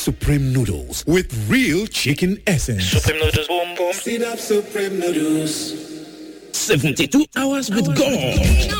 Supreme noodles with real chicken essence. Supreme noodles, boom boom. Sit up Supreme noodles. 72 hours with God.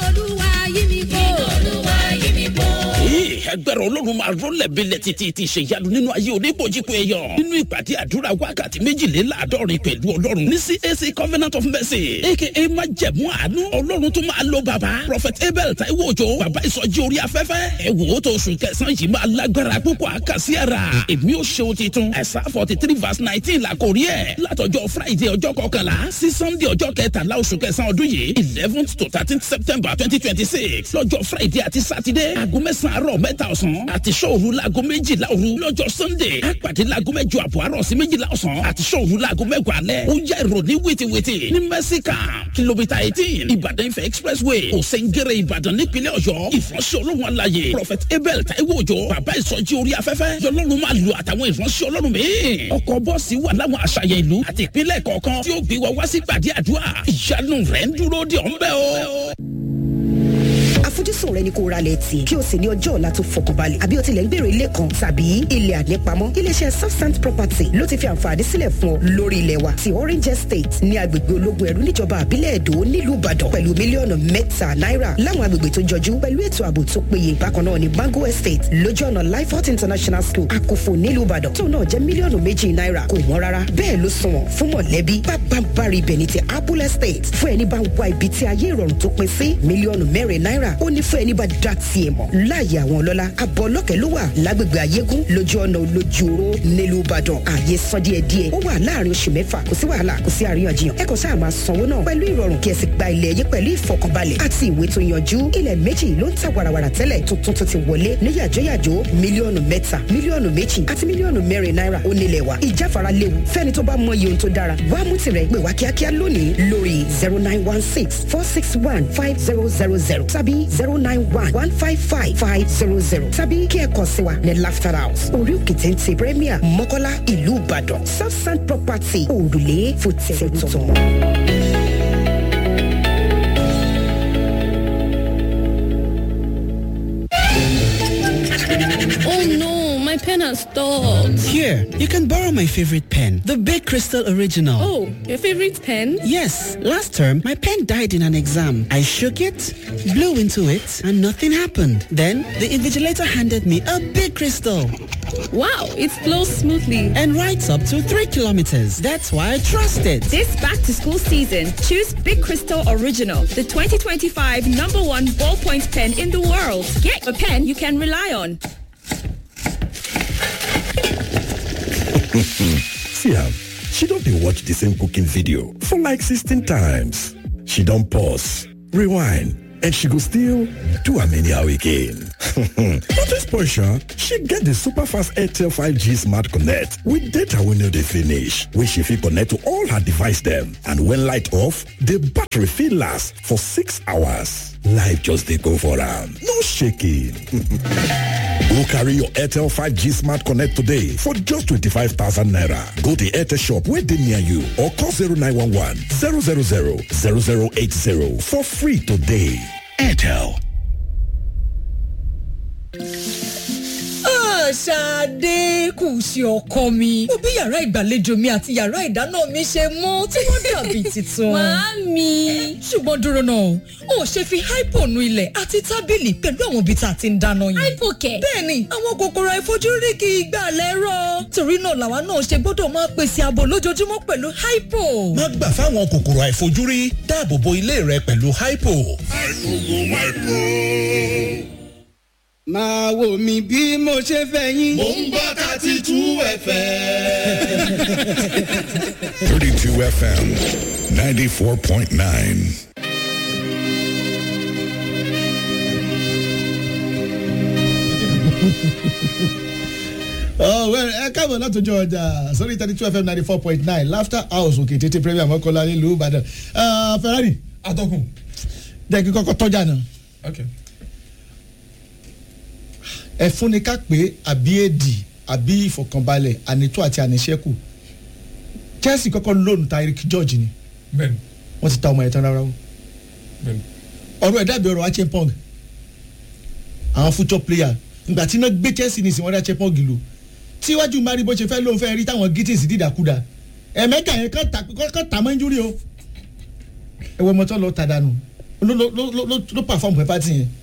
Ee, agbára ọlọ́run máa rọ́lẹ̀ bílẹ̀ títí ti ṣe ìyanu nínú ayé oníbòjìpọ̀ ẹ̀yọ̀ nínú ìpàdé àdúrà wákàtí méjìléláàádọ́rin pẹ̀lú ọlọ́run ní CAC Covenant of Mercy aka májẹ̀mú àánú ọlọ́run tó máa lo bàbá Prophet Abel Taiwo Òjó bàbá ìsọjí orí afẹ́fẹ́ ẹ wò ó tó oṣù kẹsàn-án yìí máa lágbára púpọ̀ àkàsí ara èmi ò ṣe ohun titun ẹ̀sà forty three verse nineteen la kò rí ẹ̀ látọjọ́ Friday ọjọ́ kọkànlá sí Sunday ọjọ́ kẹtàlá oṣù kẹsàn-án ọdún yìí eleventh to thirteenth September twenty twenty six lọ́jọ́ Friday àti Saturday aago mẹ́sàn-án àárọ̀ mẹ́ta ọ̀sán àti sọ́ọ̀rù laago méjìlá òru lọ́jọ́ Sunday àpàdé laago mẹ́jọ àbọ̀ àárọ̀ sí méjìlá ọ̀sán àti sọ́ọ̀rù laago mẹ́wàá alẹ́ ó yá ìròní wìtìwìtì ní mẹ́síkà kìlómítà eighteen Ìbàdàn Ifẹ̀ expressway òsèǹgẹ̀rẹ̀ Ìbàdàn nípínlẹ̀ Ọ̀yọ́ ìfọ̀nsẹ̀ Ọlọ́run alaye Prophet Abel Taiwo Òjó bàbá ìsọjí orí afẹ́fẹ́ yọlọ́run máa lu àtàwọn ìfọ̀nsẹ̀ Ọlọ́run míì ọkọ̀ bọ́ọ̀sì wà láwọn àṣàyàn ìlú àti ìpínlẹ̀ kọ̀ọ̀kan tí ó gbé wa wá sí gbàdí àdúrà ìyanu rẹ̀ ń dúró de ọ̀nbẹ́ o àfojúsùn rẹ ni kó ra lẹ̀ tì kí o sì ní ọjọ́ ọ̀la tó fọkànbalẹ̀ àbí o tilẹ̀ ń gbèrò ilé kan tàbí ilẹ̀ ànípamọ́ iléeṣẹ́ substant property ló ti fi àǹfààní sílẹ̀ fún ọ lórí ilẹ̀ wa ti orange estate ní agbègbè ológun ẹ̀rú níjọba àbílẹ̀ èdò nílùú ìbàdàn pẹ̀lú mílíọ̀nù mẹ́ta náírà láwọn agbègbè tó jọjú pẹ̀lú ètò ààbò tó péye bákan náà ní mango estate lójú ọ̀nà lifehot international school àkófò nílùú ìbàdàn tó náà jẹ́ mílíọ̀nù méjì náírà kò wọ́n rárá bẹ́ẹ̀ ló sunwọ̀n fún mọ̀lẹ́bí bábàbárì ibẹ̀ ní ti apple estate fún ẹni bá ń wá ibi tí ayé ìrọ̀rùn tó pin sí mílíọ̀nù mẹ́rin náírà ó ní fún ẹni bá dá tiẹ̀ mọ̀ láàyè àwọn ọlọ́lá abọ́ ọlọ́kẹ́ ló wà lágbègbè ayégún lójú ọ̀nà olójú oró nílùú ìbàdàn ààyè san díẹ̀ díẹ̀ ó wà láàrin oṣù mẹ́fà kò sí wàhálà kò sí àríyànjiyàn ẹ kàn sáà máa sanwó náà pẹ̀lú ìrọ̀rùn kí ẹ sì gba ilẹ̀ yín pẹ̀lú ìfọkànbalẹ̀ àti ìwé tó yanjú ilẹ̀ méjì ló ń ta wàràwàrà tẹ́lẹ̀ tuntun tó ti wọlé ní yàjóyàjó mílíọ̀nù mẹ́ta mílíọ̀nù méjì àti mílíọ̀nù mẹ́rin náírà ó nílẹ̀ wa ìjáfara léwu fẹ́ni tó bá mọ iye ohun tó dára wá mú tirẹ̀ pè wá kíákíá lónìí lórí zero nine one six four six one five zero zero zero tàbí zero nine one one five five five zero zero tàbí kí ẹ kàn sí wa ní laughter house orí òkè téńté premier mọ́kọ́lá ìlú ìbàdàn southside property òrùlé fòtẹ́tọ̀. Oh no, my pen has stopped. Here, you can borrow my favorite pen, the Big Crystal Original. Oh, your favorite pen? Yes, last term my pen died in an exam. I shook it, blew into it, and nothing happened. Then the invigilator handed me a Big Crystal Wow, it flows smoothly. and writes up to 3 kilometers. That's why I trust it. This back to school season, choose Big Crystal Original, the 2025 number one ballpoint pen in the world. Get a pen you can rely on. See am, she don dey watch the same cooking video for like 16 times. She don pause, rewind, and she go still do am anyhow again. Not this portion, she get the super fast Airtel 5G Smart Connect with data wey no dey finish, wey she fit connect to all her device dem. And when light off, the battery fit last for six hours. Life just dey go for am, no shaking. Go carry your Airtel 5G Smart Connect today for just 25,000 naira. Go to Airtel shop where they near you or call 0911 000 0080 for free today. Airtel. Ṣadé kù sí ọkọ mi. Mo bí yàrá ìgbàlejò mi àti yàrá ìdáná mi ṣe mọ́ tí wọ́n dàbí tuntun. Màámi. Ṣùgbọ́n dúró náà, o ò ṣe fi hypo nu ilẹ̀ àti tábìlì pẹ̀lú àwọn ibi tá a ti ń dáná yẹn. Hypo kẹ̀. Bẹ́ẹ̀ni, àwọn kòkòrò àìfojúrí kì í gbà lẹ́rọ̀. Torí náà làwa náà ṣe gbọ́dọ̀ máa pèsè ààbò lójoojúmọ́ pẹ̀lú hypo. má gbà fáwọn kòkòrò àìfojúrí dáàbò bo ilé rẹ pẹ̀lú hypo. máa wò mí bí mo ṣe fẹ́ yín. Mo ń gbọ́ thirty two ẹ̀fẹ̀. 32 FM 94.9. ẹ káàbọ̀ látọjọ́ ọjà sórí thirty two fm ninety four point nine laughter house òkè tètè premier mọ́kànlá nílùú ìbàdàn ferrari atọ́kùn. jẹ́ kí kọ́kọ́ tọ́jà náà okay. ẹ fúnni ká pé àbí èdì àbí ìfọkànbalẹ̀ ànító àti àníṣẹ́kù chelsea kọ́kọ́ lónìí ta eric george ni bẹ́ẹ̀ni wọ́n ti ta ọmọ yẹn tán rárá o bẹ́ẹ̀ni. ọ̀rọ̀ ẹ̀ dàbí ọ̀rọ̀ achepong àwọn future player ìgbà tí iná gbé chelsea ní ìsìn wọ́n dá achepong lò tíwájú mari bó ṣe fẹ́ ló ń fẹ́ rí táwọn gittins dìdàkudà ẹ̀mẹ́gà yẹn kàn tà kàn tà mọ́ injúrí o ẹ̀wọ̀n mọ́tò lọ tà dànù ló ló ló ló ló pàfọ́ọ̀mù pẹ́ pátì yẹn.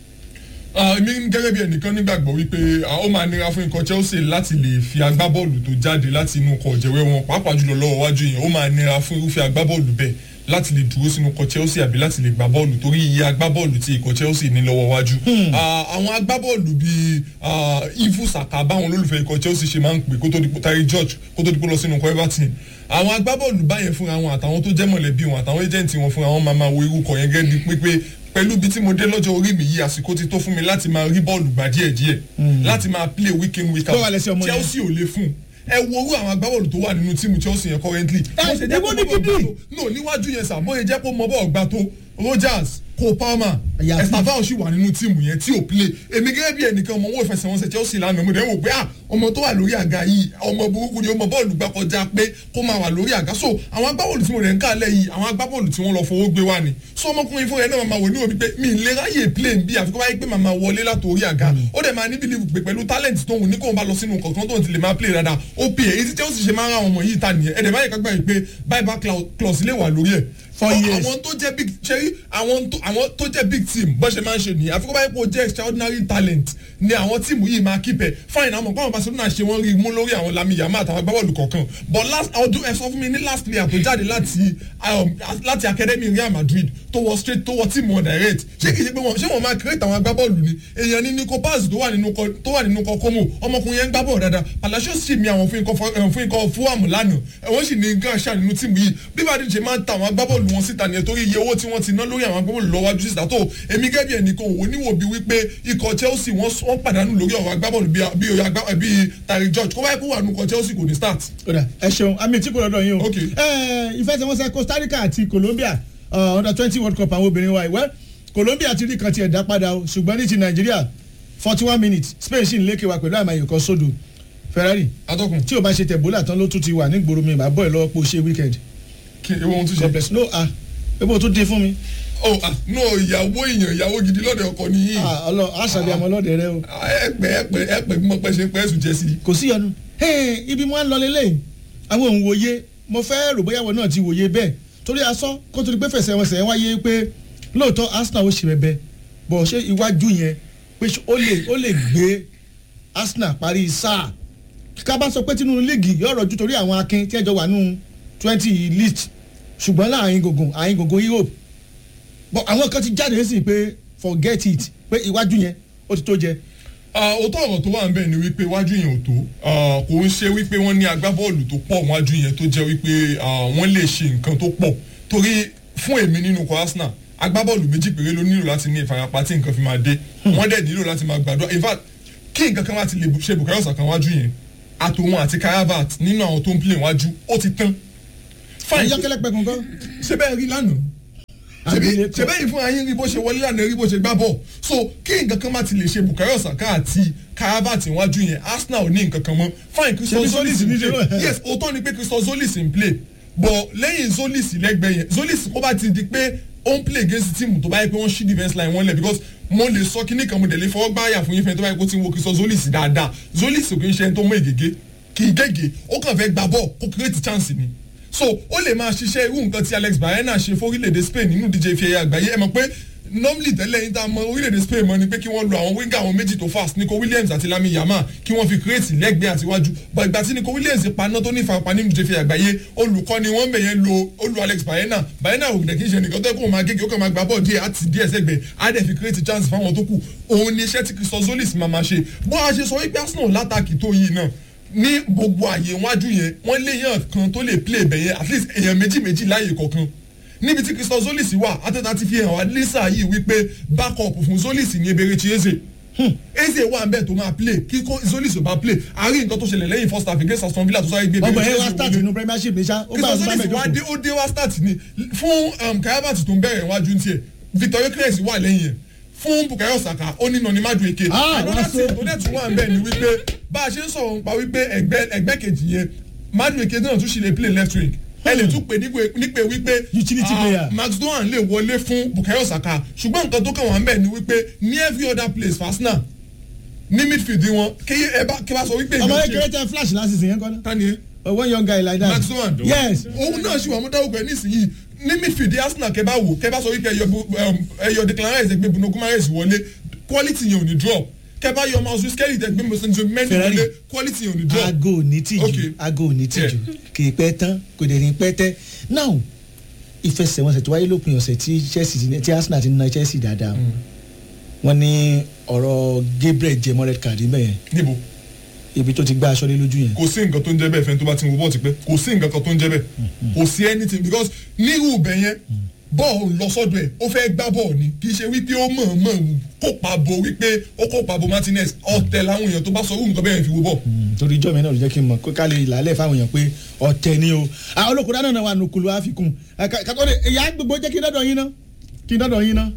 èmi gẹ́gẹ́ bí ẹnìkan nígbàgbọ́ wípé ah, ó máa nira fún ikọ̀ Chelsea láti lè fi agbábọ́ọ̀lù tó jáde láti inú ọkọ̀ ọ̀jẹ̀wé wọn pàápàá jùlọ lọ́wọ́ wájú yẹn ó máa nira fún irúfẹ́ agbábọ́ọ̀lù bẹ́ẹ̀ láti lè dúró sínú ikọ̀ Chelsea àbí láti lè gbá bọ́ọ̀lù torí iye agbábọ́ọ̀lù tí ikọ̀ Chelsea ní lọ́wọ́ wájú. Ah, àwọn agbábọ́ọ̀lù bíi ah, Ifu Saka báwọn olólùfẹ́ ikọ̀ Chelsea ṣe máa ń pè kó tó di Tari George kó tó di pé lọ sínú ikọ̀ Everton àwọn agbábọ́ọ̀lù báyẹn fúnra wọn àtàwọn tó jẹ́ mọ̀lẹ́bí wọn àtàwọn ẹjẹ̀ǹtì wọn fúnra wọn máa máa wo irú kọ̀ yẹn gẹ́gẹ́ di pípé pẹ̀lú ibi tí mo dé lọ́jọ́ orí mi yìí àsìkò ti tó fún mi láti máa rí bọ́ọ̀lù gbà díẹ̀ díẹ̀ láti máa play week in week Bó wà lẹ́sẹ̀ out ọmọ yẹn? Chelsea ò lè fún ẹ wo orú àwọn agbábọ́ọ̀lù tó wà nínú tíìmù Chelsea yẹn currently. Ẹ, Bó ṣe jẹ́ èwo kó ni mọ bọ́ọ̀lù gidi? gbà tó no níwájú yẹn sà bóyá jẹ́ kó mọ bọ́ọ̀lù gbà tó Rogers Cole Palmer Àyàfi. Estevao sì wà nínú tíìmù yẹn tí ò play èmi gẹ́gẹ́ bí ẹnìkan ọmọ owó ìfẹsẹ̀wọnsẹ̀ Chelsea lánàá mo dẹ̀ wò pé ah ọmọ tó wà lórí àga yìí ọmọ burúkú ni ó mọ bọ́ọ̀lù gbà kọjá pé kó máa wà lórí àga so àwọn agbábọ́ọ̀lù tí mo rẹ̀ ń kálẹ̀ yìí àwọn agbábọ́ọ̀lù tí wọ́n lọ fowó gbé wá ni so ọmọkùnrin fún yẹn náà máa wò ní òbí pé mi ì lè ráyè play bí àfikún báyìí pé màmá wọlé látòrí àga ó dẹ̀ máa ní bílíìfù pé pẹ̀lú talent tó ń wù ní kóun bá lọ sínú kọ̀ọ̀kan tó ń ti lè máa play dáadáa ó pè é èyí tí Chelsea ṣe máa ń ra àwọn ọmọ yìí ta nìyẹn ẹ̀dẹ̀ báyìí kágbá yìí pé bye bye clause lè wà lórí ẹ̀ Four years. àwọn tó jẹ́ big ṣe rí àwọn tó àwọn tó jẹ́ big team bó ṣe máa ń ṣe nìyẹn àfikún báyìí pé ó jẹ́ extraordinary talent ni àwọn tíìmù yìí máa keep ẹ̀ fine àwọn ọmọ Barcelona ṣe wọ́n rí mú lórí àwọn Lamine Yamal àtàwọn agbábọ́ọ̀lù kọ̀ọ̀kan but last ọdún ẹ sọ fún mi ní last player tó jáde láti um, láti academy Real Madrid tó wọ straight tó wọ tíìmù wọn direct ṣé kìí ṣe pé wọn ṣé wọn máa create àwọn agbábọ́ọ̀lù ni èèyàn ní Nico Paz tó wà nínú kọ tó wà nínú kọ Como ọmọkùnrin yẹn ń gbá bọ́ọ̀lù dáadáa Palacios sì mi àwọn fún ikọ̀ fọ- eh, fún ikọ̀ Fulham lánàá wọ́n sì ní gàṣà nínú tíìmù yìí bí bá díje máa ń ta àwọn agbábọ́ọ̀lù wọn síta nìyẹn torí iye owó tí wọ́n ti ná lórí àwọn agbábọ́ọ̀lù lọ́wọ́jú síta tó èmi gẹ́gẹ́ bí ẹnìkan òwò níwò bí wípé ikọ̀ Chelsea wọ́n wọ́n pàdánù lórí ọ̀rọ̀ agbábọ́ọ̀lù bíi bíi oyè agbá- bíi Tari George kó báyìí kó wà nù ikọ̀ Chelsea kò ní start. kódà ẹ ṣeun àmì tí kò lọ́dọ̀ yín o. Ok. ẹ ìfẹsẹ̀wọnsẹ̀ Costa Rica àti Colombia uh, under twenty world cup àwọn obìnrin wa ìwẹ́ Colombia ti rí kan tiẹ̀ dá padà o ṣùgbọ́n ní ti Nàìjíríà forty one minutes Spain sì ń lékè wa pẹ̀lú àmàyè kan sódò Ferrari atọ́kùn tí o bá ṣe tẹ̀bólà tán ló tún ti wà nígboro mi màá bọ̀ ẹ̀ lọ́wọ́ pé o ṣe weekend kí ewu ohun tún God ṣe. bless no ah ebo tún dín fún mi oh ah no ìyàwó èèyàn ìyàwó gidi lọ́dọ̀ ọkọ nìyí. ah ọlọ àṣàbí àmọ́ lọ́dẹ rẹ o ẹ̀pẹ̀ ẹ̀pẹ̀ ẹ̀pẹ̀ bí mo pẹ́ ṣe pẹ́ sùn jẹ́ sí i. kò sí ọdún ibi mo á lọ lélẹ́yìn àwọn òun wòye mo fẹ́ rò bóyá wọn náà ti wòye bẹ́ẹ̀ torí asọ́ kó tó di pé fẹsẹ̀ wọn sẹ̀ wáyé pé lóòótọ́ Arsenal ó ṣe bẹ́ẹ̀ bọ̀ ṣé iwájú yẹn pé ṣé ó lè ó lè gbé Arsenal parí sáà ká bá sọ pé tinú líìgì yóò rọ̀jú torí àwọn akin tí ẹjọ́ wà nù twenty list ṣùgbọ́n láàrin gògùn àrin gògùn Europe bọ̀ àwọn kan ti jáde sí pé forget it pé iwájú yẹn ó ti tó jẹ òótọ́ ọ̀rọ̀ tó wà ń bẹ̀ ni wípé wájú yẹn ò tó Ah, kò ń ṣe wípé wọ́n ní agbábọ́ọ̀lù tó pọ̀ wájú yẹn tó jẹ́ wípé ah, wọ́n lè ṣe nǹkan tó pọ̀ torí fún èmi nínú ikọ̀ Arsenal agbábọ́ọ̀lù méjì péré ló nílò láti ní ìfarapa tí nǹkan fi máa dé wọ́n dẹ̀ nílò láti máa gbàdúrà in fact kí nǹkan kan láti lè ṣe Bukayo Saka wájú yẹn àtòun àti Karabat nínú àwọn tó ń play wájú ó ti tán. Fine. ayọ́kẹ́lẹ́ pẹ̀kun kan ṣe bẹ́ẹ̀ rí lánàá ṣebí ṣebí yìí fún ayé rí bó ṣe wọlé lánàá rí bó ṣe gbá bọ̀ so kí nǹkan kan má ti lè ṣe Bukayo Saka àti Karabat iwájú yẹn Arsenal ò ní nǹkan kan mọ́ fine Christopher Ṣebí Zolis Zolis ń ní play ṣe- yes òótọ́ ni pé Christopher Zolis ń play but lẹ́yìn Zolis lẹ́gbẹ̀ẹ́ yẹn Zolis kó bá ti di pé ó ń play against team tó bá yẹ pé wọ́n ṣí defence line wọn lẹ̀ because mo lè sọ kíní kan mo dẹ̀ lè fọwọ́ gbáyà fún yín fẹ́ tó bá yẹ kó ti ń wo Christopher Zolis dáadáa Zolis kò kí ń ṣe ẹni tó mọ ègègé kì í gègé ó kàn fẹ́ gbá bọ́ọ̀ kó create chance ni so ó lè máa ṣiṣẹ́ irú nǹkan tí Alex Baena ṣe fórílẹ̀-èdè Spain nínú díje fi ẹ̀yà àgbáyé ẹ mọ̀ pé normally tẹ́lẹ̀ yín tá a mọ orílẹ̀-èdè Spain mọ́ ni pé kí wọ́n lo àwọn winger àwọn méjì tó fast Nico Williams àti Lamine Yamal kí wọ́n fi create lẹ́gbẹ̀ẹ́ àtiwájú but ìgbà tí Nico Williams paná tó ní ìfarapa nínú díje fi ẹ̀yà àgbáyé olùkọ́ ni wọ́n bẹ̀yẹn lo ó lo Alex Baena Baena ò dẹ̀ kí n ṣe nìkan tó yẹ kó máa gégé ó kàn máa gbá bọ́ọ̀ díẹ̀ àti díẹ̀ sẹ́gbẹ̀ẹ́ á dẹ̀ fi create chance fáwọn tó kù òun ni iṣẹ́ tí Christopher Zolis máa máa ṣe bó a ṣe sọ wípé Arsenal látàkì tó yìí náà ní gbogbo àyè iwájú yẹn wọ́n léèyàn kan tó lè play ibẹ̀ yẹn at least èèyàn méjì méjì láàyè kọ̀ọ̀kan níbi tí Christopher Zolis wà àtẹ̀tà ti fi hàn wá lẹ́sà yìí wípé backup fún Zolis ní Eberechi Eze Eze wà ń bẹ̀ tó máa play kí kó Zolis ò bá play àárín nǹkan tó ṣẹlẹ̀ lẹ́yìn first half against Aston Villa tó sáré gbé ọgbọ̀n Eberechi ẹ wá Eze start wọlé. nínú Premiership ní sá ó gbà Christopher ọgbà Zolis wá dé mẹ́jọ ó dé wá start ni fún um, Karabat tó ń bẹ̀rẹ̀ iwájú ní tiẹ̀ Victor Gyokeres wà lẹ́yìn yẹn fún Bukayo Saka ó ní nani Madueke Ah, another wọ́n so- thing tó dẹ̀ tún wà ń bẹ̀ ni wípé bá a ṣe ń sọ̀rọ̀ nípa wípé ẹgbẹ́ ẹgbẹ́ kejì yẹn Madueke náà tún ṣì lè play left wing ẹ lè tún pè nípe nípe wípé Utility ah, player. Max Dohan lè wọlé fún Bukayo Saka ṣùgbọ́n nǹkan tó kàn wá ń bẹ̀ ni wípé ní every other place for Arsenal ní midfield wọn kí ẹ bá kí ẹ bá sọ wípé ọmọ èèyàn kékeré ṣe tẹ flash láti sìn yẹn kọ́ náà. tani ẹ one young guy like that. maximum yes. òun náà ṣì wà mú dáwọ́ pẹ̀ nísìnyí ní midfield arsenal kẹ bá wò kẹ bá sọ wípé ẹyọ Bu- um, ẹyọ declan rice ẹgbẹ́ bruno gumares wọlé quality yẹn ò ní drop kẹ bá yọ mouse skelly ẹgbẹ́ mọ̀sánjọ mẹ́rin Ferrari. wọlé quality yẹn ò ní drop. aago ò ní tìjú Okay. aago ò ní tìjú kì í pẹ́ tán kò dẹ̀ ní pẹ́ tẹ́ now ìfẹsẹ̀wọnsẹ̀ tó wáyé lópin ọ̀sẹ̀ tí chelsea ti- tí arsenal ti na chelsea dáadáa wọ́n ní ọ̀rọ̀ gabriel jẹ́ mọ́ red card mẹ́yẹn níbo ibi tó ti gbá aṣọ lé lójú yẹn. kò sí nǹkan tó ń jẹ́ bẹ́ẹ̀ fẹ́ni tó bá ti ń wo bọ́ọ̀ ti pẹ́ kò sí nǹkan kan tó ń jẹ́ bẹ́ẹ̀ kò sí anything because nírú ibẹ̀ yẹn bọ́ọ̀ lọ sọ́dọ̀ ẹ̀ ó fẹ́ gbá bọ́ọ̀ ni kì í ṣe wípé ó mọ̀ mọ̀ kópa bo wípé ó kópa bo martinez ọ̀tẹ̀ làwọn èèyàn tó bá sọ irú nǹkan bẹ́ẹ̀ fi wo bọ́ọ̀. torí ijọ́ mi náà ló jẹ́ kí n mọ̀ kó ká lè làálẹ̀ fáwọn èèyàn pé ọ̀tẹ̀ ni o àwọn olóko dáná náà wà nùkúlù àfikún kakọ́ de ìyá gbogbo jẹ́ kí n dọ́dọ̀ yín ná kí n dọ́dọ̀ yín ná.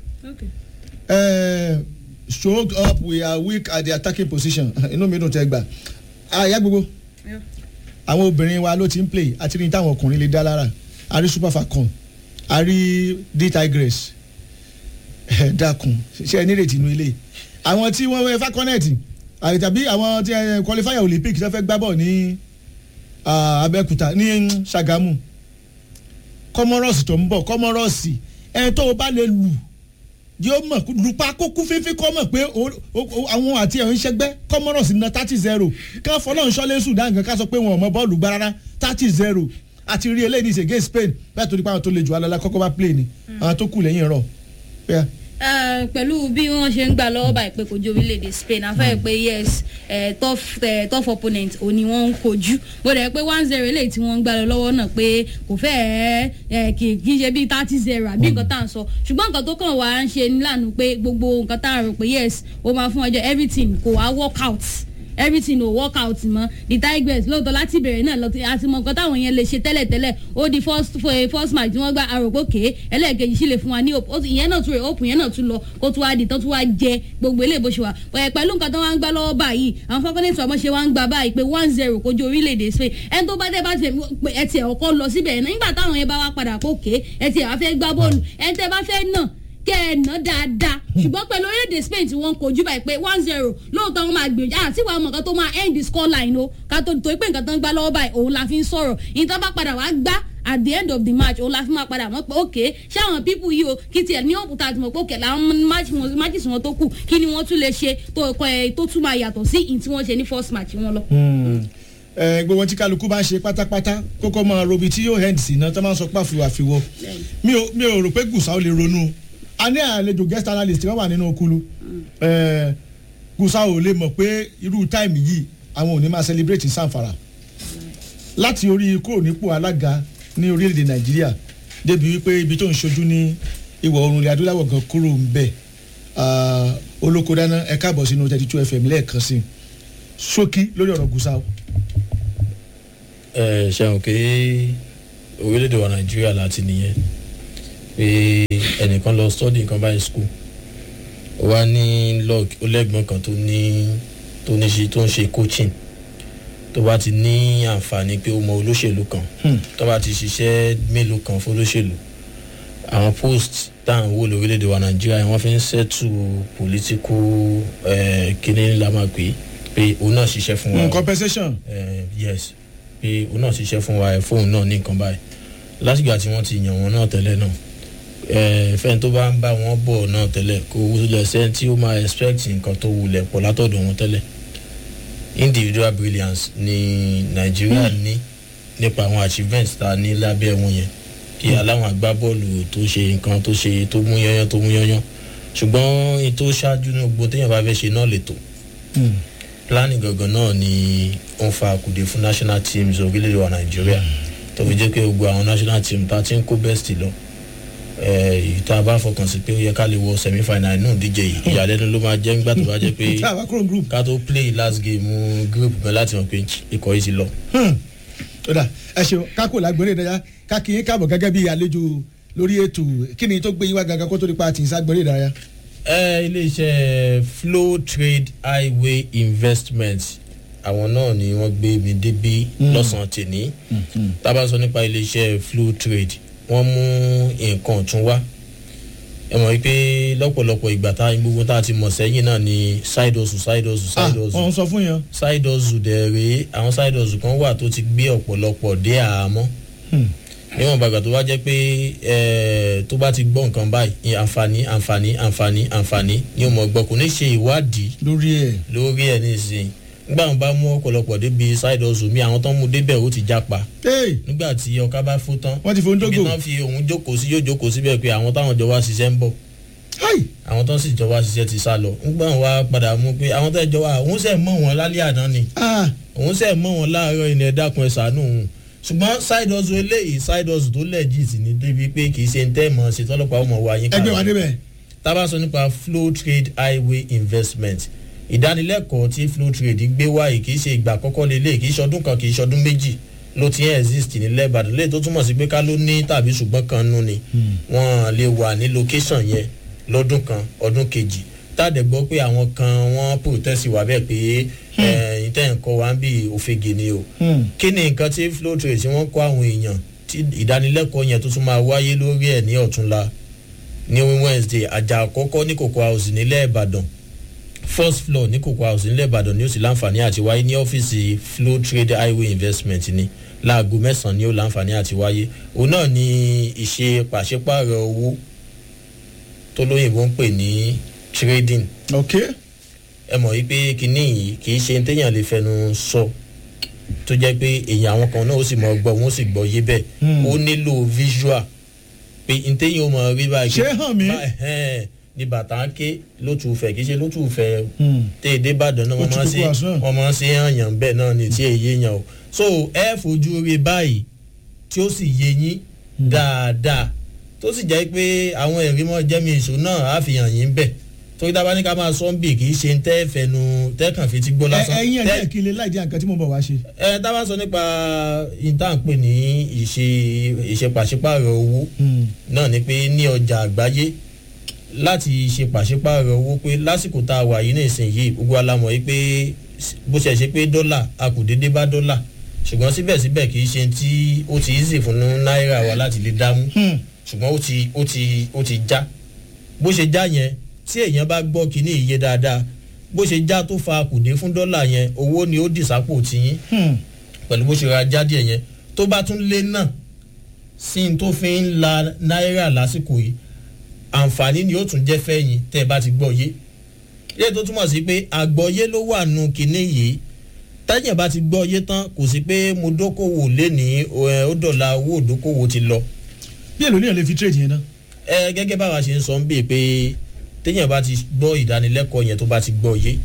Eh, show up we are weak at the attacking position inú mi dùn tẹ́ gbà àyà gbogbo àwọn obìnrin wa ló ti ń play àti ní táwọn ọkùnrin lè dá lára a rí super falcon a rí d tigress ẹ dákun ṣe ẹ nírètí inú ilé àwọn tí wọ́n wẹ́ falconet àti tàbí àwọn tí ẹ qualifier olympic ṣe fẹ́ gbá bọ̀ ní ah, abẹ́òkúta ní sagamu comoros tó ń bọ̀ comoros ẹ tó o bá lè lù yóò mọ̀ lupa kókú fífi kọ́ mọ̀ pé o- o- o- àwọn àti ẹ̀ ń ṣẹgbẹ́ comoros na thirty zero ká fọlọ́n ṣọlé sudan kan ká sọ pé wọn ò mọ bọ́ọ̀lù gbá rárá thirty zero àti rí eléyìí ní ìṣègé spain bẹ́ẹ̀ torí pé àwọn tó le jù alọ́lá kọ́kọ́ bá play ni àwọn tó kù lẹ́yìn rọ̀ bẹ́ẹ̀. Eh, pẹ̀lú bí wọ́n ṣe ń gbà lọ́wọ́ báyìí pé kojú orílẹ̀-èdè spain afẹ́ pé yes eh, tough eh, tough opponent ò ní wọ́n ń kojú bó dẹ̀ pé one zero eléyìí tí wọ́n ń gbà lọ lọ́wọ́ náà pé kò fẹ́ ẹ kì í ṣe bíi thirty zero àbí nǹkan tá à ń sọ ṣùgbọ́n nǹkan tó kàn wá ń ṣe nílànà pé gbogbo nǹkan tá à ń rò pé yes ó máa fún ọjọ́ everything kò wá work out everything ò work out mọ́ the tigers lóòótọ́ láti bẹ̀rẹ̀ náà lọ́tí àti mọ nǹkan táwọn yẹn lè ṣe tẹ́lẹ̀tẹ́lẹ̀ ó di first eh, first match tí wọ́n gba àròpókè ẹlẹ́ẹ̀kejì sì lè fún wa ní hope Ó ti- ìyẹn náà tún rè hope yẹn náà tún lọ kó tún wá di tán tún wá jẹ gbogbo eléyìí bó ṣe wà Ẹ̀, pẹ̀lú nǹkan tó wá ń gbá lọ́wọ́ báyìí àwọn fọ́kànlẹ́tì ọmọ ṣe wá ń gbà báyìí pé one zero kojú orílẹ̀-èdè spain ẹni tó bá dé bá tiẹ̀ pé ẹ tiẹ̀ ọkọ lọ síbẹ̀ yẹn náà nígbà táwọn yẹn bá wá padà kókè ẹ tiẹ̀ wá fẹ́ gbá bọ́ọ̀lù ẹni tẹ́ bá fẹ́ náà kẹ́ ẹ ná dáadáa ṣùgbọ́n pẹ̀lú orílẹ̀-èdè spain tí wọ́n kojú báyìí pé one zero lóòótọ́ wọn máa gbìyànjú àti ìwà ọmọ kan tó máa end the score line o ká tó torí pé nǹkan tó ń gbá lọ́wọ́ báyìí òun la fi ń sọ̀rọ̀ ìyẹn bá padà wá gbá at the end of the match òun la fi máa padà mọ̀ pé ok ṣé àwọn pípù yìí o kí tiẹ̀ ní òkúta àti mọ̀ pé òkè làwọn matches wọn tó kù kí ni wọ́n tún lè ṣe tó kọ ẹ tó tún máa yàtọ̀ sí ìyìn tí wọ́n ṣe ní first match wọn lọ. ẹ gbogbo tí kálukú bá ń ṣe pátápátá kókó máa robi tí yóò hẹ́ǹd sí náà tó máa ń sọ pé àfiwọ́ àfiwọ́ mi ò mi ò rò pé gùsà ó lè ronú a ní àlejò guest analyst kan wà nínú okulu ẹ gùsà ò lè mọ̀ pé irú táìmì yìí àwọn ò ní máa celebrate sanfara láti orí kúrò nípò alága ní orílẹ̀-èdè nàìjíríà débi wípé ibi tó ń ṣojú ní ìwọ̀ oòrùn ilẹ̀ adúláwọ̀ gan kúrò ń bẹ̀ Ah, olóko dáná ẹ káàbọ̀ sínú thirty two fm lẹ́ẹ̀kan sí i ṣókí lórí ọ̀rọ̀ gùsà o. ẹ ṣeun pé orílẹ̀-èdè wa nàìjíríà láti nìyẹn pé ẹnìkan lọ study nǹkan báyìí school ó wá ní log ó lẹ́gbọ̀n kan tó ní tó ní ṣe tó ń ṣe coaching tó bá ti ní àǹfààní pé ó mọ olóṣèlú kan tó bá ti ṣiṣẹ́ mélòó kan fún olóṣèlú àwọn post tá à ń wò lórílẹ̀‐èdè wa nàìjíríà wọ́n fi ń ṣètù political eh, kíní la máa pè é pé òun náà ṣiṣẹ́ fún wa Mm, compensation. eh, yes pé òun náà ṣiṣẹ́ fún wa ẹ̀ fóun náà ní nǹkan báyìí látìgbà tí wọ́n ti yàn wọ́n náà tẹ́lẹ̀ náà eh, fẹ́ni tó bá ń bá wọn bọ̀ náà tẹ́lẹ̀ kò wulẹ̀ sẹ́ni tí ó máa expect nǹkan tó wulẹ̀ pọ̀ látọ̀dọ̀ wọn tẹ́lẹ̀ individual brilliance ni nàìjíríà ní nípa àwọn achievements tá a ní lábẹ́ wọn yẹn kí aláwọn agbábọ́ọ̀lù tó ṣe nǹkan tó ṣe tó mú yányán tó mú yányán ṣùgbọ́n èyí tó ṣáájú ní gbogbo téèyàn bá fẹ́ ṣe náà lè tó planning gangan náà ni ó ń fa àkùdé fún national teams orílẹ̀-èdè wa nàìjíríà tó fi jẹ́ pé gbogbo àwọn national team tá a ti ń kó best lọ èyí tá a bá fọkàn sí pé ó yẹ ká lè wọ semi final inú ìdíje yìí ìyàlẹ́nu ló máa jẹ́ nígbà tó bá jẹ́ pé Tá a bá kúrò ní group. ká tó play last game uh, group gan láti mọ̀ pé ikọ̀ yìí ti lọ. ó dà ẹ ṣeun kákò lágbèrè ìdárayá kákì yín káàbọ̀ gẹ́gẹ́ bí àlejò lórí ètò kí ni tó gbé yín wá gangan kó tó di pa àti ìságbèrè ìdárayá. ẹ iléeṣẹ́ flow trade highway investment àwọn náà ni wọ́n gbé mi débí Mm. lọ́sàn-án tèní tábà sọ nípa iléeṣẹ́ flow trade wọ́n mú nǹkan ọ̀tún wá ẹ mọ̀ wípé lọ́pọ̀lọpọ̀ ìgbà tá gbogbo tá a ti mọ̀ sẹ́yìn náà ni side hustle side hustle side hustle wọ́n sọ fún yẹn. side hustle dẹ̀ rèé àwọn side hustle kan wà tó ti gbé ọ̀pọ̀lọpọ̀ dé àhámọ́ níwọ̀n bàgbà tó bá jẹ́ pé ẹ̀, tó bá ti gbọ́ nǹkan báyìí àǹfààní àǹfààní àǹfààní àǹfààní ni ó mọ̀ gbọ́ kò ní ṣe ìwádìí lórí ẹ̀ lórí ẹ̀ nísìnyí nígbà wọn bá mú ọ̀pọ̀lọpọ̀ débi side hustle mi àwọn tó ń mú débẹ̀ ó ti jápa nígbà tí ọ̀ká bá fún tán wọ́n ti fún dógò ibi tán fi òun jókòó sí yóò jókòó síbẹ̀ pé àwọn táwọn jọ wá ṣiṣẹ́ ń bọ̀ àwọn tó sì jọ wá ṣiṣẹ́ ti sá lọ nígbà wọn wá padà mú pé àwọn tó jọ wá òun sẹ̀ mọ̀ wọn lálẹ́ àná ni òun sẹ̀ mọ̀ wọn láàárọ̀ ìní ẹ̀dákun ẹ̀ sànú òun ṣùgbọ́n side hustle eléyìí side hustle tó legit ní débi pé kì í ṣe ń tẹ́ mọ̀ ṣe tọ́lọ́pàá ọmọ wa yín ẹgbẹ́ wa débẹ̀. tábà sọ nípa flow trade highway investment ìdánilẹ́kọ̀ọ́ tí flow trade gbé wáyé kì í ṣe ìgbà àkọ́kọ́ lélẹ̀ kì í ṣọdún kan kì í ṣọdún méjì ló ti ń exist nílẹ̀ ìbàdàn lẹ́yìn tó túmọ̀ sí pé ká ló ní tàbí ṣùgbọ́n kan nú ni wọ́n lè wà ní location yẹn lọ́dún kan ọdún kejì táàdẹ̀ gbọ́ pé àwọn kan wọ́n protest wà bẹ́ẹ̀ pé ẹ̀yìn tẹ̀ ń kọ́ wa ń bí òfegè ni o kí ni nǹkan tí flow trade tí wọ́n kọ́ àwọn èèyàn tí ìdánilẹ́kọ̀ọ́ yẹn tó tún máa wáyé lórí ẹ̀ ní ọ̀túnla ní wednesday àjà àkọ́kọ́ ní cocoa house nílẹ̀ ìbàdàn first floor ní cocoa house nílẹ̀ ìbàdàn ni ó sì láǹfààní àti wáyé ní ọ́fíìsì flow trade highway investment ni láago mẹ́sàn-án ni ó láǹfààní àti wáyé òun náà ni ìṣe pàṣípààrọ̀ owó tó lóyìnbó ń pè ní trading. ok. ẹ mọ̀ wípé kinní yìí kì í ṣe téèyàn lè fẹnu sọ tó jẹ́ pé èèyàn àwọn kan náà ó sì mọ̀ gbọ́ wọn ó sì gbọ́ yé bẹ́ẹ̀ ó nílò visual pé ntẹ́yìn ó mọ̀ rí báyìí. ṣé hàn mí. ní bàtà ké lótú fẹ kì í ṣe lótú fẹ téèdé ìbàdàn náà wọ́n máa ń ṣe wọ́n máa ń ṣe àyàn bẹ́ẹ̀ náà ní tí èyí yàn o so ẹ fojú rí báyìí tí ó sì yé yín dáadáa tó sì jẹ́ pé àwọn ẹ̀rí mọ́ jẹ́mi ìṣó náà á fi hàn yín bẹ̀ torí dábàá ní ká máa sọ ń bì kì í ṣe ń tẹ́ fẹnu tẹ́kàn fi ti gbọ́ lásán. ẹyin ẹjẹ kí lè láì jẹ nǹkan tí mo bọ̀ wá ṣe. ẹ dábàá sọ nípa ìtànpè ní ìṣe ìṣe pàṣípààrọ̀ owó náà ni pé ní ọjà àgbáyé láti ṣe pàṣípààrọ̀ owó pé lásìkò tá a wà yìí ní ìsinyìí gbogbo alamọ̀ yìí pé bó ṣe ṣe pé dọ́là a kò déédé bá dọ́là ṣùgbọ́n síbẹ̀síbẹ̀ kì í ṣe tí ó ti easy fún náírà wa láti lè dámú ṣùgbọ́n ó ti ó ti ó ti já bó ṣe já yẹn tí èèyàn bá gbọ́ kínní iye dáadáa bó ṣe já tó fa kùdé fún dọ́là yẹn owó ni ó dì sápò tiyín pẹ̀lú bó ṣe ra jáde yẹn tó bá tún lé náà sí n tó fi ń la náírà lásìkò yìí àǹfààní ni ó tún jẹ́ fẹ́yìn tẹ́ ẹ bá ti gbọ́ yé ilé tó túmọ̀ sí pé àgbọ̀yé ló wà nù kínní yìí táyà bá ti gbọ́ yé tán kò sí pé mo dókòwò lé ní ó dọ̀la owó òdókòwò ti lọ bí èlò níyàn lè fi trade yẹn náà. ẹ gẹ́gẹ́ báwa ṣe ń sọ ń bè pé téèyàn bá ti gbọ́ ìdánilẹ́kọ̀ọ́ yẹn tó bá ti gbọ́ yé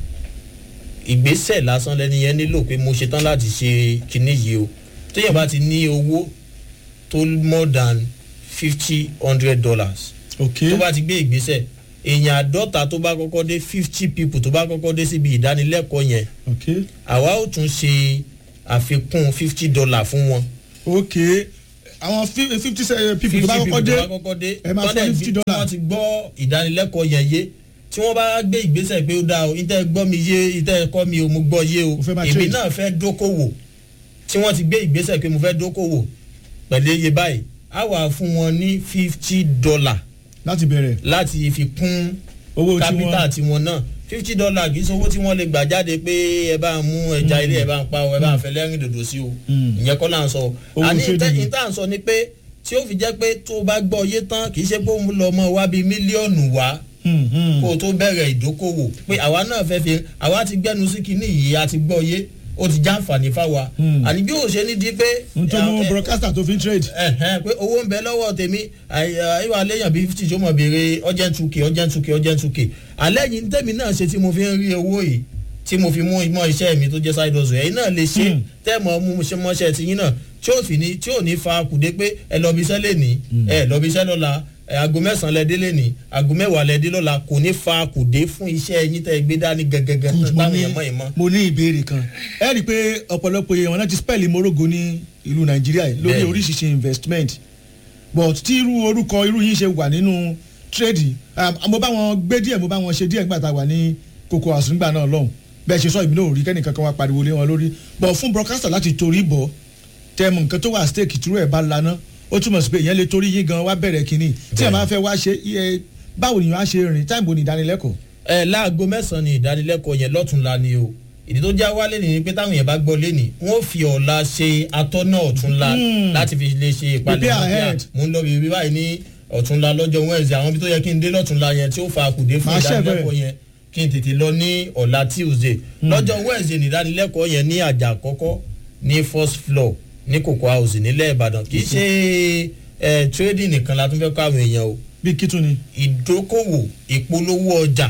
ìgbésẹ̀ lásán lẹ́ni yẹn nílò pé mo ṣetán láti ṣe kinní yìí o téèyàn bá ti ní owó tó more than fifty hundred dollars ok tó bá ti gbé ìgbésẹ̀ èèyàn àádọ́ta tó bá kọ́kọ́ dé fifty people tó bá kọ́kọ́ dé síbi ìdánilẹ́kọ̀ọ́ yẹn ok àwa ó tún ṣe àfikún fifty dollar fún wọn. ok àwọn fifty people tó bá kọ́kọ́ dé ẹ máa fọ́ fifty dollar. wọ́n ti gbọ́ ìdánilẹ́kọ̀ọ́ yẹn yé tí wọ́n bá gbé ìgbésẹ̀ pé ó dáa o ìtẹ́ gbọ́ mi yé ìtẹ́ kọ́ mi o mo gbọ́ yé o èmi náà fẹ́ dókòwò tí wọ́n ti gbé ìgbésẹ̀ pé mo fẹ́ dókòwò pẹ̀lú iye báyìí á wà fún wọn ní fifty dollar láti bẹ̀rẹ̀ láti fi kún owó kápítà tiwọn náà fifty dollar kì í ṣe owó tí wọ́n lè gbà jáde pé ẹ bá ń mú ẹja ilé ẹ bá ń pa ọ ẹ bá ń fẹ́ lẹ́rìn dòdò sí o ìyẹn kọ́ là ń sọ àní ìta ń sọ ni pé tí ó fi jẹ́ pé tó o bá gbọ́ yé tán kì í ṣe pé òun lọ mọ́ wá bíi mílíọ̀nù wá kó o tó bẹ̀rẹ̀ ìdókòwò pé àwa náà fẹ́ fi àwa ti gbẹ́nu sí kinní yìí a ti gbọ́ yé ó ti já àǹfààní fáwa àní bí ó ṣe ní di pé. n tó mú broadcaster tó fi ń trade. pé owó ń bẹ lọ́wọ́ tèmi ìwà léèyàn bíi fifty tó mọ̀ béèrè urgent two k urgent two k urgent two k alẹ́ yìí tèmi náà ṣe tí mo fi ń rí owó yìí tí mo fi mú ìmọ̀ iṣẹ́ mi tó jẹ́ side hustle ẹ̀yin náà lè ṣe tẹ́ẹ̀mọ̀ mú mọ́ṣẹ́ tiyín náà tí ò fi ní tí ò ní fa kùdé pé ẹ lọ bí iṣẹ́ lè ní ẹ lọ bí iṣẹ́ lọ́la aago mẹ́sàn-án lẹ délé ní aago mẹ́wàá lẹ dé lọ́la kò ní fa kùdé fún iṣẹ́ ẹyin tẹ́ ẹ gbé dání gẹ́gẹ́gẹ́ táwọn èèyàn mọ̀ ẹ̀ mọ́. mo ní ìbéèrè kan ẹ rí i pé ọ̀pọ̀lọpọ̀ èèyàn náà ti spẹ́ẹ̀lì morogo ní ìlú nàìjíríà lórí oríṣiríṣi investment but tí irú orúkọ irú yín ṣe wà nínú trade mo bá wọn gbé díẹ̀ mo bá wọn ṣe díẹ̀ nígbà tá a wà ní koko àsùngbà náà lọ́hùn bẹ́ẹ̀ ṣe sọ ìbínú òrí kẹ́nìkan kan wá pariwo lé wọn lórí but fún broadcaster láti torí bọ̀ tẹ́mu nǹkan tó wà stake tìrú ẹ̀ bá laná ó túmọ̀ sí pé ìyẹn lè torí yín gan wá bẹ̀rẹ̀ kínní tí ẹ̀ máa fẹ́ wá ṣe báwo nìyẹn á ṣe rìn táìmù ní ìdánilẹ́kọ̀ọ́. ẹ láago mẹ́sàn-án ni ìdánilẹ́kọ̀ọ́ yẹn lọ́túnla ni o ìdí tó já wálé ni pé táwọn yẹn bá gbọ́ lé ní wọ́n fi ọ̀la ṣe atọ́nà ọ̀túnla Hmm. láti fi lè ṣe ìpalẹ̀mọ́ Prepare bí a ahead. mò ń lọ bíbí báyìí ní ọ̀túnla lọ́jọ́ wẹ́ẹ̀sì àwọn ibi tó yẹ kí n dé lọ́túnla yẹn tí ó fa àkùdé fún Máa ṣẹ̀ ìdánilẹ́kọ̀ọ́ yẹn kí n tètè lọ ní ọ̀la tuesday lọ́jọ́ wẹ́ẹ̀sì ní ìdánilẹ́kọ̀ọ́ yẹn ní àjà àkọ́kọ́ ní first floor ní cocoa house nílẹ̀ ìbàdàn kì í ṣe ẹ trading nìkan la tún fẹ́ kọ́ àwọn èèyàn o bí kí tún ni. ìdókòwò ìpolówó ọjà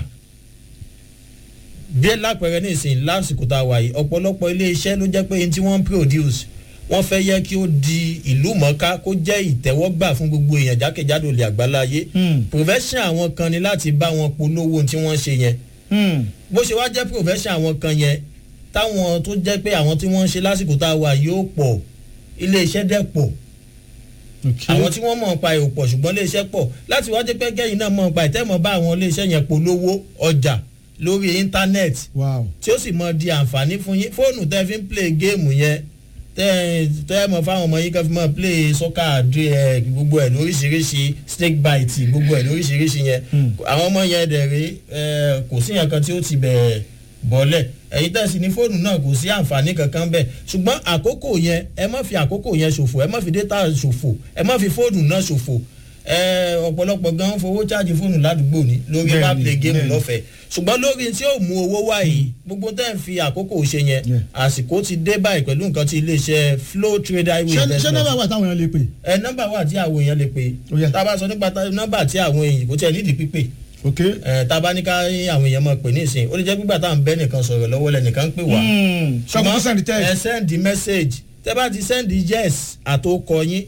bí lápẹẹrẹ ní ìsìn lásìkò tá a wà yìí ọ̀pọ̀lọpọ̀ iléeṣẹ́ ló jẹ́ pé ní tí wọ́n ń produce wọ́n fẹ́ yẹ kí ó di ìlú mọ́ká kó jẹ́ ìtẹ́wọ́gbà fún gbogbo èèyàn jákèjádò ilẹ̀ àgbáláyé profession àwọn kan ni láti bá wọn polówó ohun tí wọ́n ṣe yẹn bó ṣe wá jẹ́ profession àwọn kan yẹn táwọn tó jẹ́ pé àwọn tí wọ́n ń ṣe lásìkò tá a wà yóò pọ̀ iléeṣẹ́ dẹ̀ pọ̀ àwọn tí wọ́n mọ̀ nípa ẹ̀ ò pọ̀ ṣùgbọ́n iléeṣẹ́ pọ̀ láti wá jẹ́ pé kẹ́yìn náà mọ̀ nípa ìtẹ́mọ̀ bá àwọn iléeṣẹ́ yẹn polówó ọjà lórí íńtánẹ́ẹ̀tì tí ó sì mọ di àǹfààní fún yín fóònù tẹ́ fi ń play géèmù yẹn tẹ́ tẹ́ mọ̀ fáwọn ọmọ yín kan fi mọ̀ play soccer àdé ẹ̀ gbogbo ẹ̀ lóríṣiríṣi snake bite gbogbo ẹ̀ lóríṣiríṣi yẹn àwọn ọmọ yẹn dẹ̀ rí ẹ̀ kò sí yẹn kan tí ó ti bẹ̀ẹ̀ bọ́lẹ̀ ẹ̀yin tẹ̀sí ní fóònù náà kò sí àǹfààní kankan bẹ́ẹ̀ ṣùgbọ́n àkókò yẹn ẹ má fi àkókò yẹn ṣòfò ẹ má fi data ṣòfò ẹ má fi fóònù náà ṣòfò ẹ ọ̀pọ̀lọpọ̀ gan fowó cháàjì fóònù ládùúgbò ní lórí Bẹ́ẹ̀ni, má play game bẹ́ẹ̀ni. lọ́fẹ̀ẹ́ ṣùgbọ́n lórí tí ó mú owó wá yìí gbogbo tẹ́ ń fi àkókò ṣe yẹn àsìkò ti dé báyìí pẹ̀lú nǹkan tí iléeṣẹ́ flow trade highway ṣé ṣé investment nọ́mbà wà táwọn èèyàn lè pè. ẹ nọ́mbà wà tí àwọn èèyàn lè pè tá a bá sọ nípa tá- nọ́mbà tí àwọn èèyàn kò tiẹ̀ nídìí pípè ok ẹ tá a bá ní ká àwọn èèyàn máa pè ní ìsìn ó lè jẹ́ gbígbà tá à ń bẹ́ nìkan sọ̀rọ̀ lọ́wọ́ lẹ́nìkan ń pè wá ṣọ́kùn send text. ẹ send message tẹ bá ti send yes àtòkọ yín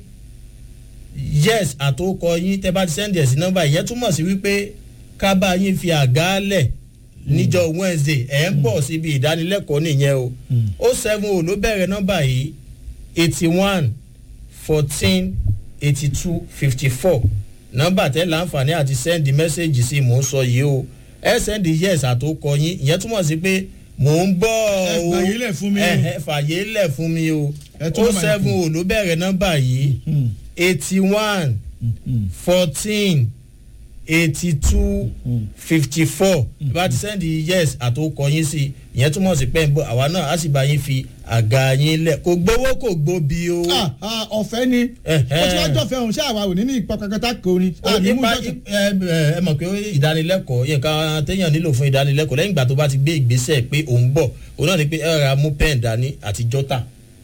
yes àtòkọ yín tẹ bá ti send yes nọ́mbà ìyẹn túmọ̀ sí wípé ká bá yín fi àgálẹ̀ níjọ wednesday ẹ̀ ń bọ̀ síbi ìdánilẹ́kọ̀ọ́ nìyẹn o ó seven o ló bẹ̀rẹ̀ nọ́mbà yìí eighty one fourteen eighty two fifty four nọ́mbà tẹ́ láǹfààní àti sẹ́ndì mẹ́sẹ̀gì sí mò ń sọ yìí o ẹ sẹ́ndì yes àtòkọ yín ìyẹn túmọ̀ sí pé mò ń bọ̀ o fàyè lẹ̀ fún mi o. ẹ ẹ fàyè lẹ̀ fún mi o Ẹ tún ó nọ́mbà yẹn seven o ló bẹ̀rẹ̀ nọ́mbà yìí eighty one fourteen eighty two fifty four bá ti sẹ́ndì yes àtòkọ yín sí ìyẹn túmọ̀ sí pé ń bọ̀ àwa náà á sì bá yín fi àga yín lẹ̀ kò gbowó kò gbóbi o. Ah, ah, ọ̀fẹ́ ni ó ti wá jọ̀fẹ́ òun ṣé àwa ò ní ní ipa kankan tá kò ní. Ó nípa ẹ ẹ ẹ mọ̀ pé ìdánilẹ́kọ̀ọ́ yẹn ká téèyàn nílò fún ìdánilẹ́kọ̀ọ́ lẹ́yìn ìgbà tó bá ti gbé ìgbésẹ̀ pé òun bọ̀ òun náà ni pé ẹ ra mú pẹ́ẹ̀n dání àti jọ́tà.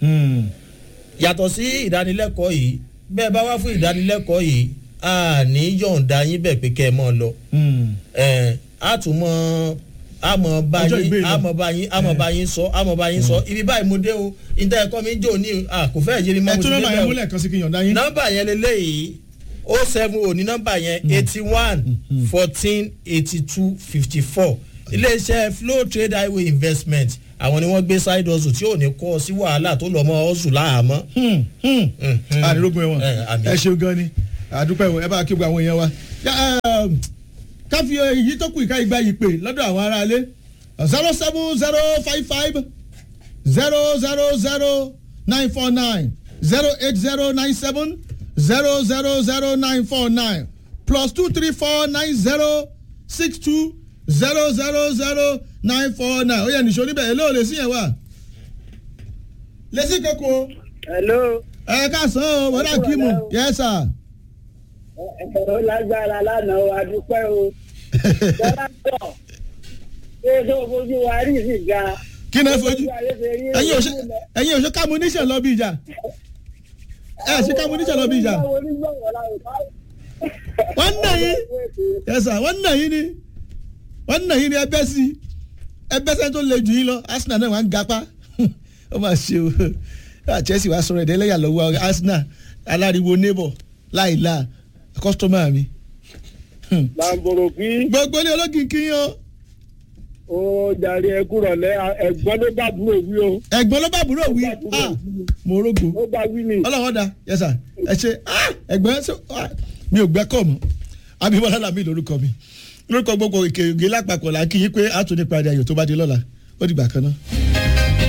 yàtọ̀ sí ìdánilẹ́kọ̀ọ́ yìí bẹ́ẹ̀ bá wá fún ìdánilẹ́kọ̀ọ́ yìí a ní yọ̀ǹda yín bẹ̀ pé kẹ́ ẹ mọ̀ lọ. ẹ á tún mọ àmọ̀ bá Ọjọ́ yín ìgbé lọ. àmọ̀ bá yín àmọ̀ bá yín sọ àmọ̀ bá yín sọ ibi báyìí mo dé o ìtẹ́ ẹ̀kọ́ mi jò ní à kò fẹ́ yé mi mọ́ ẹ mo ti tún nọ́mbà débẹ̀ yẹn o múlẹ̀ kan sí kí n yọ̀ǹda yín. nọmba yẹn leléyìí o seven o ní nọmba yẹn eighty one fourteen eighty two fifty four iléeṣẹ́ flow trade highway investment àwọn ni wọ́n gbé side hustle tí ò ní kọ́ sí wàhálà tó lọ́ mọ́ hustle láàmọ́. àdìrógún ẹ̀wọ̀n àmì. ẹ ṣeun gan ni àdúpẹ́ ìwọ̀n ẹ bá kí gbogbo àwọn èèyàn wa. Yá, um, ká fi èyí tó kù ìka ìgbà yìí pè lọ́dọ̀ àwọn aráalé zero seven zero five five zero zero zero nine four nine zero eight zero nine seven zero zero zero nine four nine plus two three four nine zero six two zero zero zero nine four nine ó yẹ nìṣó níbẹ̀ èlé ò lè sí yẹn wà. lẹ́sìn kankan. hello. ẹ káàsán o wọ́n dà kí mu yes sir. ẹ̀rọ lágbára lánàá o adúpẹ́ o. jọlá pọ̀ ṣé tó fojú wa rí sí ga. kí ni ẹ fojú ẹyin òṣè ẹyin òṣè kámúníṣàn lọ bí ìjà ẹ ṣe kámúníṣàn lọ bí ìjà wọ́n nà yín yes sir wọ́n nà yín ni wọ́n nà yín ni ẹbẹ́ sí ẹbẹ́ sẹ́ni tó le jù yín lọ arsenal náà wà ń gapá ó mà ṣe o Ah, chelsea wàá sọ̀rọ̀ ẹ̀dẹ́lẹ́yà lọ́wọ́ arsenal aláriwo neighbor láìla kọ́sítọ́mà mi. làǹbòrò kí. gbogbo ilé ológin kí yín o. ó jàre ẹkú rọ̀lẹ́ ẹ̀gbọ́n ló bá búrò wí o. ẹ̀gbọ́n ló bá búrò wí ah mo rogo. ó bá wí ni. ọlọ́wọ́ da yes sir ẹ ṣe ah ẹ̀gbọ́n ṣe ah mi ò gbẹ́ kọ̀ mọ́ abimọ́lá làmì lórúkọ mi lórúkọ gbogbo ìkèrègé lápapọ̀ là ń kí yín pé a tún nípa ayọ̀ tó bá di lọ́la ó dìgbà kan náà.